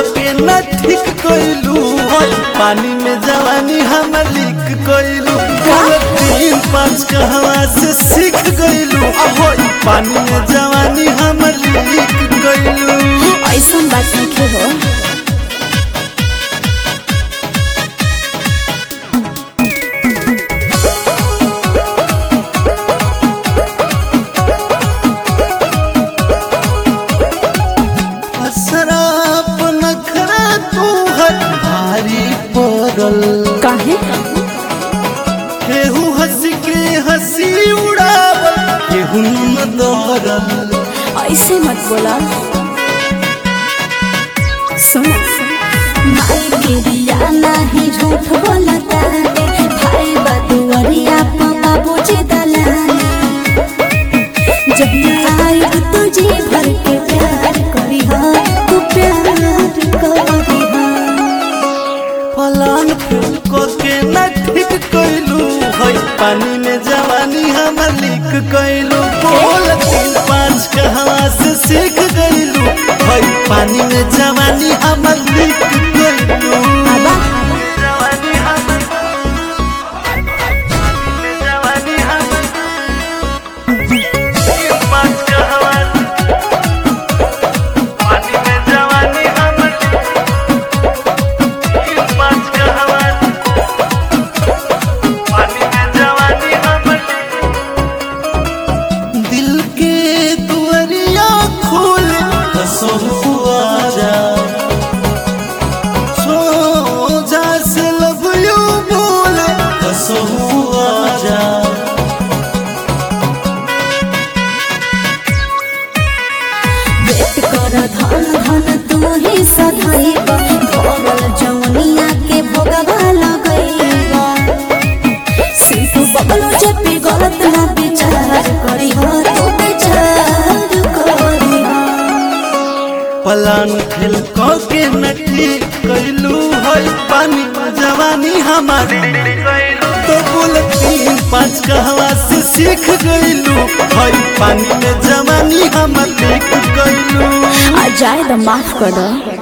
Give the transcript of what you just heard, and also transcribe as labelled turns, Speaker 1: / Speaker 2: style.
Speaker 1: के न ठीक कइलू पानी में जवानी हम लीक कइलू तीन पाँच कहवा से सीख गइलू अहो पानी में जवानी हम लीक कइलू
Speaker 2: ऐसा बात नहीं हो
Speaker 1: शराब नखरा तू हर भारी पड़ल
Speaker 2: काहे
Speaker 1: केहू हंस के हंसी उड़ावल केहू न दौड़ल
Speaker 2: ऐसे मत बोला सुन
Speaker 3: माई के दिया नाही झूठ बोलता रे भाई बदुअरिया पापा बुझे दलाने जब आई तुझे भर के प्यार करी हा तू प्यार करी हा
Speaker 1: फलान फूल को के न ठीक कइलू है पानी में जवानी हम लीक कइलू बोल तीन पाँच कहवा से सीख गइलू है पानी में जवानी हम लीक कइलू
Speaker 2: आबा
Speaker 1: जवानी हम जवानी हम तीन पाँच कहवा पानी में जवानी हम तीन पाँच कहवा पानी में जवानी हम दिल के दुआरिया खोल कसहु आजा सोजा से लव यू बोल कसहु आजा
Speaker 3: वेट कर धन धन तू ही सधाइबा भरल जवनिया के भोगवा लगइबा सिंटू बबलू चपी गलत ना विचार करी हो तू विचार करी हो
Speaker 1: पलान खेल को के नटी कैलू है पानी में जवानी हमारी तो बोल तीन पाँच कहवा से सीख गइलू है पानी में जवानी हम लीक कैलू
Speaker 2: आ जाए तो माफ कर दो